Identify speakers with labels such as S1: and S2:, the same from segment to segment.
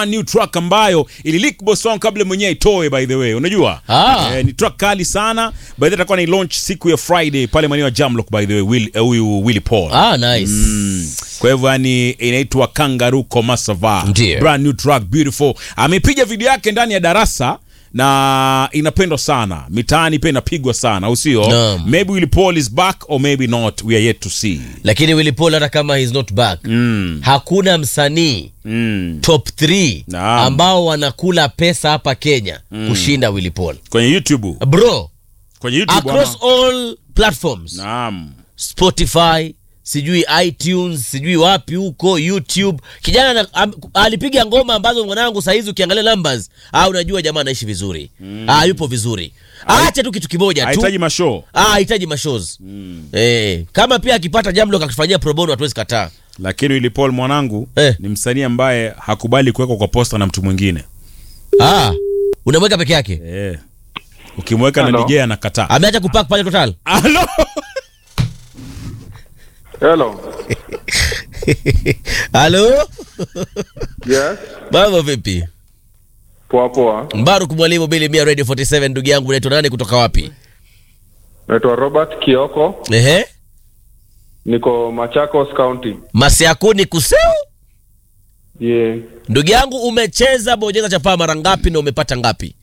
S1: new track ambayo ilileak boss wangu kabla mwenyewe itoe by the way unajua
S2: Ah.
S1: eh, ni track kali sana by the way atakuwa ni launch siku ya Friday pale maeneo ya Jamlock by the way Will- eh, huyu Willy Paul
S2: Ah, nice.
S1: kwa hivyo yani inaitwa Kangaroo Komasava
S2: Ndiyo.
S1: brand new track beautiful amepiga video yake ndani ya darasa na inapendwa sana mitaani pia inapigwa sana au sio
S2: Naam.
S1: maybe Willy Paul is back or maybe not we are yet to see
S2: Lakini Willy Paul hata kama he's not back, hakuna msanii
S1: mm.
S2: top 3
S1: Naam.
S2: ambao wanakula pesa hapa Kenya kushinda Willy Paul.
S1: kwenye YouTube
S2: Bro,
S1: kwenye YouTube
S2: across
S1: ama?
S2: all platforms.
S1: Naam.
S2: Spotify, sijui iTunes, sijui wapi huko YouTube. Kijana na, am, alipiga ngoma ambazo mwanangu saa hizi ukiangalia numbers, ah, unajua jamaa anaishi vizuri. Ah, yupo vizuri. Aache tu kitu kimoja tu.
S1: hahitaji mashow
S2: Ah, hahitaji mashows. Eh, kama pia akipata jambo akifanyia pro bono hatuwezi kataa.
S1: lakini Willy Paul mwanangu
S2: Eh.
S1: ni msanii ambaye hakubali kuwekwa kwa posta na mtu mwingine
S2: Ah, unamweka peke yake.
S1: eh. ukimweka na
S3: Hello.
S1: DJ anakataa
S2: Ameacha kupack pale total.
S1: Halo?
S3: Hello.
S2: Halo?
S3: Yes.
S2: Mambo vipi?
S3: Poa poa.
S2: Mbaruk mwalimu Bili Mia Radio 47 ndugu yangu unaitwa nani kutoka wapi?
S3: Naitwa Robert Kioko.
S2: Ehe.
S3: Niko Machakos County.
S2: Masiakuni kuseu?
S3: Yeah.
S2: Ndugu yangu umecheza bonyeza chapaa mara ngapi na umepata ngapi?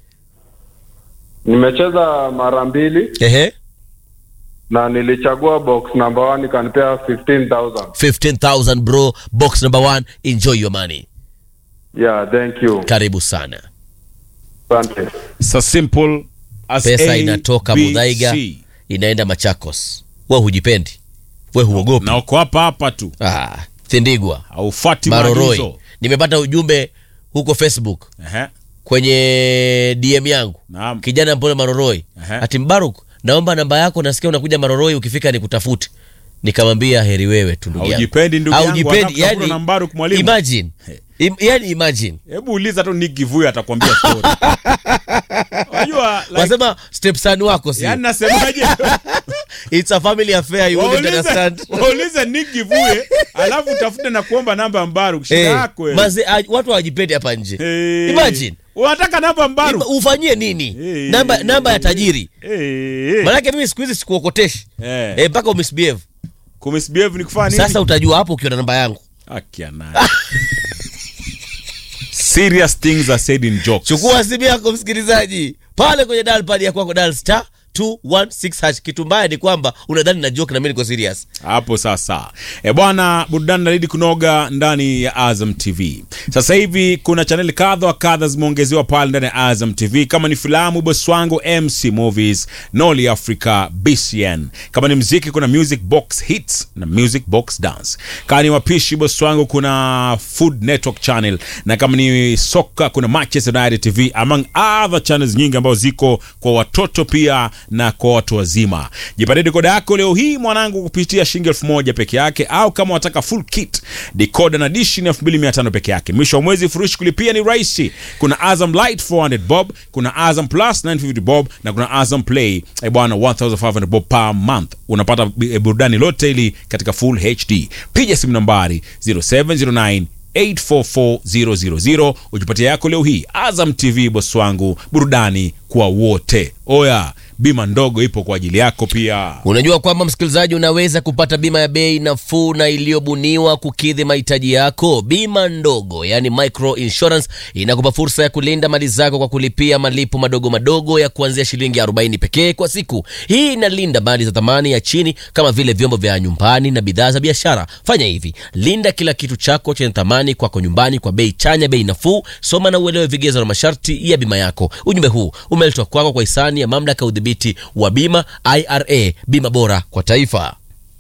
S3: Nimecheza mara mbili
S2: Ehe.
S3: na nilichagua box number one ikanipea 15,000.
S2: 15000 bro, box number 1, enjoy your money.
S3: Yeah, thank you.
S2: Karibu sana.
S3: Asante.
S1: so simple as
S2: Pesa
S1: A,
S2: inatoka
S1: B,
S2: Mudhaiga
S1: C.
S2: inaenda Machakos. We hujipendi. We huogopi.
S1: na uko hapa hapa tu
S2: Ah, Thindigwa,
S1: haufati
S2: Maroroi.
S1: maagizo
S2: Nimepata ujumbe huko Facebook
S1: Ehe.
S2: kwenye DM yangu.
S1: Naam.
S2: Kijana mpole Maroroi.
S1: Ehe.
S2: Ati Mbaruk, naomba namba yako nasikia unakuja Maroroi ukifika nikutafute. Nikamwambia heri wewe tu ndugu yangu.
S1: Haujipendi ndugu yangu,
S2: Haujipendi,
S1: anataka kutafutwa
S2: yani,
S1: na Mbaruk mwalimu.
S2: Imagine. Im, yani imagine.
S1: hebu uliza tu Nick Kivuyo atakwambia story unajua like,
S2: Wasema stepson wako si.
S1: yani nasemaje
S2: It's a family affair you wouldn't
S1: waulize
S2: understand.
S1: waulize Nick Kivuyo alafu utafute na kuomba namba ya Mbaruk shida
S2: Eh,
S1: yako wewe.
S2: maze, ah, watu hawajipendi hapa nje.
S1: Eh,
S2: Imagine.
S1: unataka namba ya Mbaruk
S2: Ima- Ufanyie nini?
S1: Eh,
S2: Namba namba ya tajiri.
S1: eh, eh.
S2: Maanake mimi siku hizi sikuokoteshi.
S1: Eh.
S2: Eh, mpaka umisbehave.
S1: kumisbehave ni kufanya nini
S2: Sasa utajua hapo ukiwa na namba yangu.
S1: Haki ya nani? serious things are said in jokes
S2: Chukua simu yako msikilizaji, pale kwenye dial pad ya kwako dial star 216 hash. Kitu mbaya ni kwamba unadhani na joke na mimi niko serious.
S1: hapo sasa e bwana burudani naridi kunoga ndani ya azam tv sasa hivi kuna chaneli kadha wa kadha zimeongezewa pale ndani ya azam tv kama ni filamu boswango mc movies noli africa bcn kama ni mziki kuna music box hits na music box dance kama ni wapishi boswango kuna food network channel na kama ni soka kuna manchester united tv among other channels nyingi ambazo ziko kwa watoto pia na kwa watu wazima jipatie dekoda yako leo hii mwanangu kupitia shilingi elfu moja peke yake au kama wataka full kit decoder na dishi ni elfu mbili mia tano peke yake mwisho wa mwezi furushi kulipia ni rahisi kuna azam light 400 bob kuna azam plus 950 bob na kuna azam play eh bwana 1500 bob per month unapata eh, burudani lote ili katika full hd piga simu nambari 0709 844000 ujipatia yako leo hii azam tv bosi wangu burudani kwa wote oya bima ndogo ipo kwa ajili yako pia
S2: Unajua kwamba msikilizaji, unaweza kupata bima ya bei nafuu na iliyobuniwa kukidhi mahitaji yako. Bima ndogo, yani micro insurance, inakupa fursa ya kulinda mali zako kwa kulipia malipo madogo madogo ya kuanzia shilingi 40 pekee kwa siku. Hii inalinda mali za thamani ya chini kama vile vyombo vya nyumbani na bidhaa za biashara. Fanya hivi, linda kila kitu chako chenye thamani kwako nyumbani kwa bei chanya, bei nafuu. Soma na uelewe vigezo na masharti ya bima yako. Ujumbe huu umeletwa kwako kwa hisani ya mamlaka ya udhibiti wa bima IRA, bima bora kwa taifa.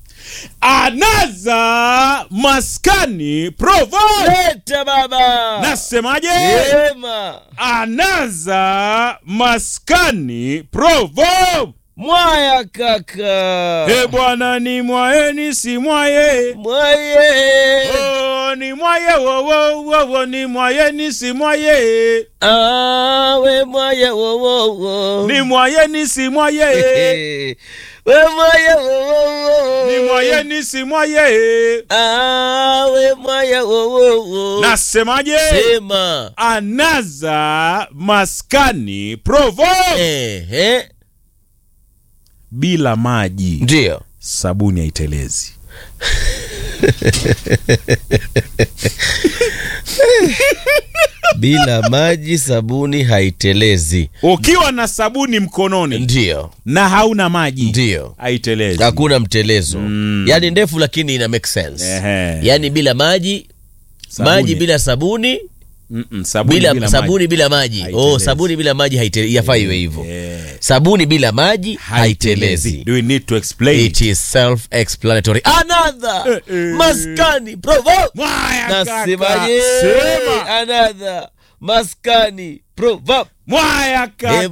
S1: anaza maskani provo
S2: Leta baba
S1: nasemaje
S2: Ema.
S1: anaza maskani provo
S2: mwaya kaka
S1: e bwana ni mwaye si mwaye
S2: mwaye
S1: Oh, ni mwaye wowowowo ni mwaye ni si mwaye
S2: awe mwaya wowowo
S1: ni mwaye ni si mwaye
S2: we mwaya wo, wo, wo.
S1: ni mwaye ni si mwaye
S2: Ah, we mwaya wo, wo, wo.
S1: nasemaje
S2: sema
S1: anaza maskani provo
S2: Ehe.
S1: bila maji
S2: ndio
S1: sabuni haitelezi
S2: bila maji sabuni haitelezi
S1: ukiwa na sabuni mkononi
S2: ndio
S1: na hauna maji
S2: ndio
S1: haitelezi
S2: hakuna mtelezo
S1: Mm.
S2: yaani ndefu lakini ina make sense
S1: Ehe.
S2: yaani bila maji
S1: Sabuni.
S2: maji bila sabuni
S1: Mm-mm, sabuni
S2: bila,
S1: bila
S2: sabuni
S1: maji.
S2: bila maji oh,
S1: Haitelezi.
S2: sabuni bila maji haite- yafaa iwe hivyo
S1: Eh,
S2: sabuni bila maji haitelezi
S1: Do we need to explain?
S2: it is self explanatory another
S1: Eh, eh.
S2: maskani provo
S1: Mwaya kaka,
S2: nasemaje
S1: sema.
S2: another maskani provo
S1: Mwaya kaka.
S2: Eh,